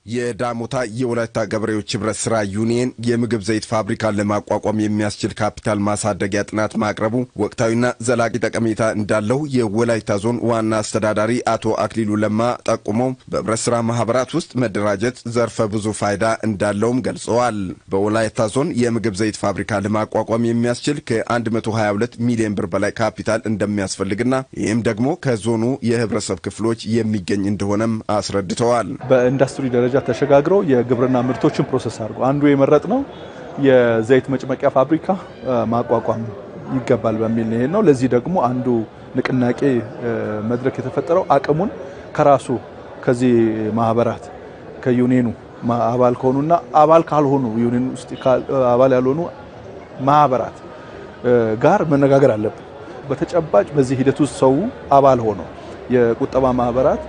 የዳሞታ የወላይታ ገበሬዎች ህብረት ስራ ዩኒየን የምግብ ዘይት ፋብሪካን ለማቋቋም የሚያስችል ካፒታል ማሳደጊያ ጥናት ማቅረቡ ወቅታዊና ዘላቂ ጠቀሜታ እንዳለው የወላይታ ዞን ዋና አስተዳዳሪ አቶ አክሊሉ ለማ ጠቁመው በህብረት ስራ ማህበራት ውስጥ መደራጀት ዘርፈ ብዙ ፋይዳ እንዳለውም ገልጸዋል። በወላይታ ዞን የምግብ ዘይት ፋብሪካ ለማቋቋም የሚያስችል ከ122 ሚሊዮን ብር በላይ ካፒታል እንደሚያስፈልግና ይህም ደግሞ ከዞኑ የህብረተሰብ ክፍሎች የሚገኝ እንደሆነም አስረድተዋል። በኢንዱስትሪ ደረጃ ተሸጋግረው የግብርና ምርቶችን ፕሮሰስ አድርጎ አንዱ የመረጥ ነው የዘይት መጭመቂያ ፋብሪካ ማቋቋም ይገባል በሚል ነው። ነው ለዚህ ደግሞ አንዱ ንቅናቄ መድረክ የተፈጠረው አቅሙን ከራሱ ከዚህ ማህበራት ከዩኒየኑ አባል ከሆኑና አባል ካልሆኑ ዩኒየን ውስጥ አባል ያልሆኑ ማህበራት ጋር መነጋገር አለብን። በተጨባጭ በዚህ ሂደት ውስጥ ሰው አባል ሆኖ የቁጠባ ማህበራት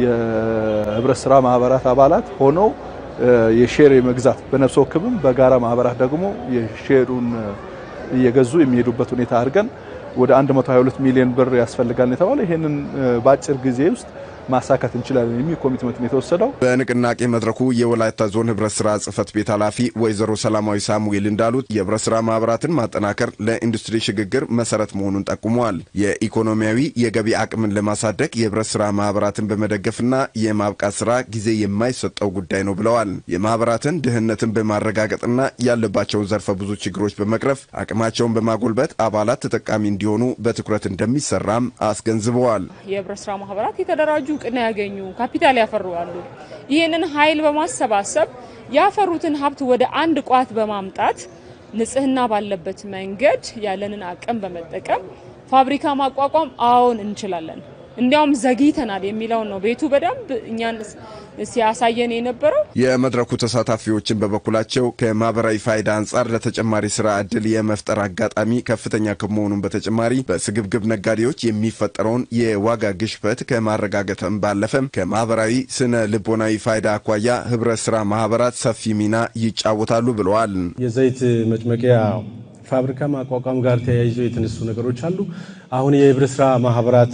የህብረት ስራ ማህበራት አባላት ሆነው የሼር የመግዛት በነፍስ ወከፍም በጋራ ማህበራት ደግሞ የሼሩን እየገዙ የሚሄዱበት ሁኔታ አድርገን ወደ 122 ሚሊዮን ብር ያስፈልጋል የተባለ ይሄንን በአጭር ጊዜ ውስጥ ማሳካት እንችላለን የሚል ኮሚትመንት ነው የተወሰደው። በንቅናቄ መድረኩ የወላይታ ዞን ህብረት ስራ ጽህፈት ቤት ኃላፊ ወይዘሮ ሰላማዊ ሳሙኤል እንዳሉት የህብረት ስራ ማህበራትን ማጠናከር ለኢንዱስትሪ ሽግግር መሰረት መሆኑን ጠቁመዋል። የኢኮኖሚያዊ የገቢ አቅምን ለማሳደግ የህብረት ስራ ማህበራትን በመደገፍና የማብቃት ስራ ጊዜ የማይሰጠው ጉዳይ ነው ብለዋል። የማህበራትን ድህነትን በማረጋገጥና ያለባቸውን ዘርፈ ብዙ ችግሮች በመቅረፍ አቅማቸውን በማጎልበት አባላት ተጠቃሚ እንዲሆኑ በትኩረት እንደሚሰራም አስገንዝበዋል። የህብረት ስራ ማህበራት የተደራጁ እውቅና ያገኙ ካፒታል ያፈሩ አሉ። ይህንን ኃይል በማሰባሰብ ያፈሩትን ሀብት ወደ አንድ ቋት በማምጣት ንጽህና ባለበት መንገድ ያለንን አቅም በመጠቀም ፋብሪካ ማቋቋም አዎን እንችላለን። እንዲያውም ዘግይተናል የሚለውን ነው ቤቱ በደንብ እኛን ሲያሳየን የነበረው። የመድረኩ ተሳታፊዎችን በበኩላቸው ከማህበራዊ ፋይዳ አንጻር ለተጨማሪ ስራ እድል የመፍጠር አጋጣሚ ከፍተኛ ከመሆኑም በተጨማሪ በስግብግብ ነጋዴዎች የሚፈጠረውን የዋጋ ግሽበት ከማረጋገጥም ባለፈም ከማህበራዊ ስነ ልቦናዊ ፋይዳ አኳያ ህብረት ስራ ማህበራት ሰፊ ሚና ይጫወታሉ ብለዋል። የዘይት መጭመቂያ ፋብሪካ ማቋቋም ጋር ተያይዞ የተነሱ ነገሮች አሉ። አሁን የህብረት ስራ ማህበራት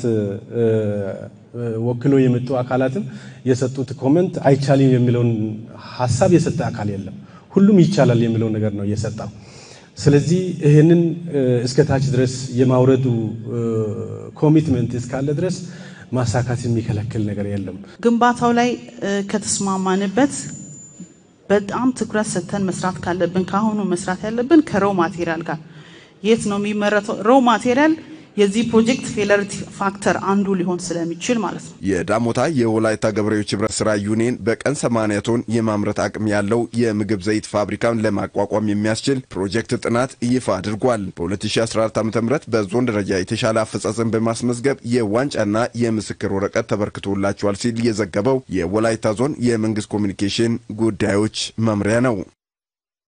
ወክሎ የመጡ አካላትም የሰጡት ኮመንት አይቻልም የሚለውን ሀሳብ የሰጠ አካል የለም። ሁሉም ይቻላል የሚለው ነገር ነው የሰጠው። ስለዚህ ይህንን እስከ ታች ድረስ የማውረዱ ኮሚትመንት እስካለ ድረስ ማሳካት የሚከለክል ነገር የለም። ግንባታው ላይ ከተስማማንበት በጣም ትኩረት ሰጥተን መስራት ካለብን ከአሁኑ መስራት ያለብን ከሮ ማቴሪያል ጋር የት ነው የሚመረተው? ሮ ማቴሪያል የዚህ ፕሮጀክት ፌለሪቲ ፋክተር አንዱ ሊሆን ስለሚችል ማለት ነው። የዳሞታ የወላይታ ገበሬዎች ህብረት ስራ ዩኒየን በቀን 80 ቶን የማምረት አቅም ያለው የምግብ ዘይት ፋብሪካን ለማቋቋም የሚያስችል ፕሮጀክት ጥናት ይፋ አድርጓል። በ2014 ዓ ም በዞን ደረጃ የተሻለ አፈጻጸም በማስመዝገብ የዋንጫና የምስክር ወረቀት ተበርክቶላቸዋል ሲል የዘገበው የወላይታ ዞን የመንግስት ኮሚኒኬሽን ጉዳዮች መምሪያ ነው።